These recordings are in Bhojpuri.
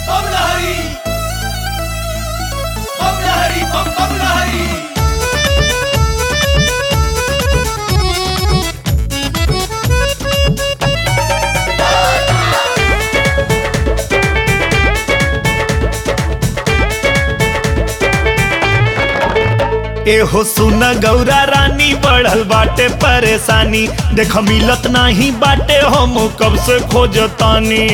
बम लहरी बम लहरी बम बम लहरी एहो सुन गौरा रानी बढ़ल बाटे परेशानी देख मिलत नाही बाटे हम कब से खोजतानी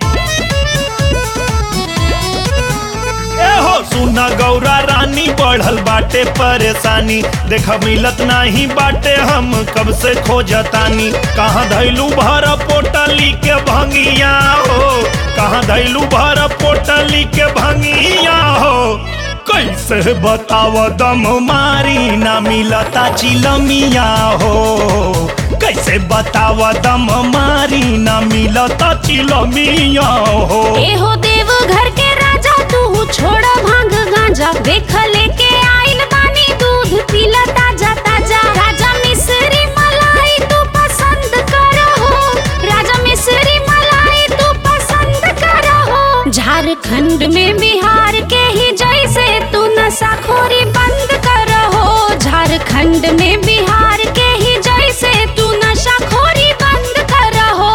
एहो सुन गौरा रानी बढ़ल बाटे परेशानी देख मिलत नाही बाटे हम कब से खोजतानी कहाँ धैलू भर पोटली के भंगिया हो कहाँ धैलू भर पोटली के भंगिया हो कैसे बताव दम मारी ना मिलता चिलमिया हो कैसे बताव दम मारी ना मिलता चिलमिया हो एहो देव घर के राजा तू छोड़ भांग गांजा देख लेके आइल बानी दूध पीला ताजा ताजा राजा मिश्री मलाई तू पसंद करहो राजा मिश्री मलाई तू पसंद करहो झारखंड में बिहार के ही जैसे तू नशाखोरी बंद करहो झारखंड में बिहार के ही जैसे तू नशाखोरी बंद करहो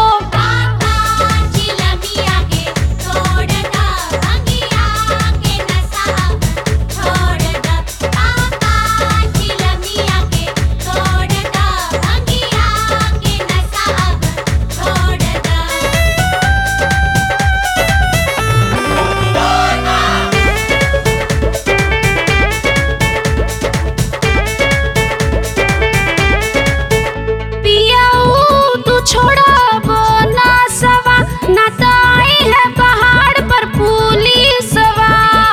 पियाऊ तू छोड़ो ना सवा ना तो आई है पहाड़ पर पुलिसवा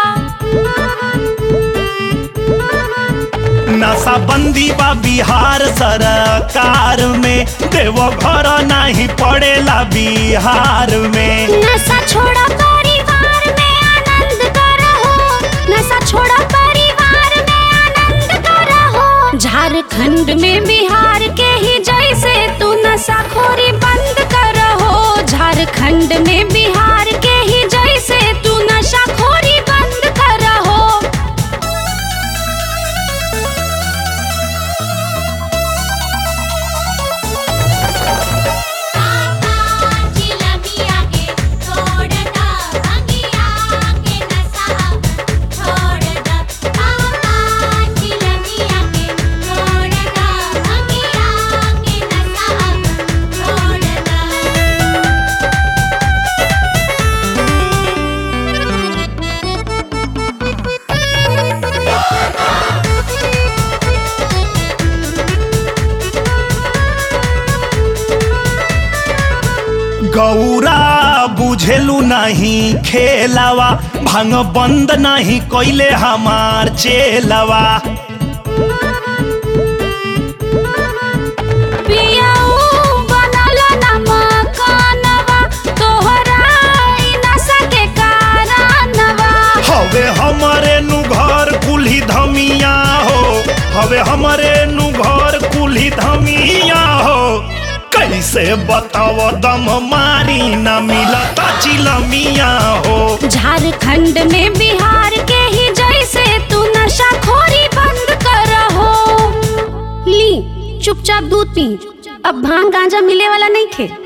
नशा बंदी बा बिहार सरकार में देव घर नहीं पड़ेला बिहार में नशा छोड़ो परिवार में आनंद करहो नशा छोड़ो परिवार में आनंद करहो झारखंड में बिहार के ही जैसे तू नशाखोरी बंद करहो झारखंड में बिहार के ही जैसे तू नशाखोरी बंद करहो गौरा बुझेलू नहीं खेलावा भांग बंद नहीं कोइले हमार चेलावा पियाऊ बनल नमकनवा तोहरा ई नशा के कारणवा हवे हमारे नु घर कुल्ही धमिया हो हवे हमारे नु घर कुल्ही धमिया हो कैसे बताव दम मारी ना मिलता चिलमिया हो झारखंड में बिहार के ही जैसे तू नशाखोरी बंद करहो ली चुपचाप दूध पी अब भांग गांजा मिले वाला नहीं खे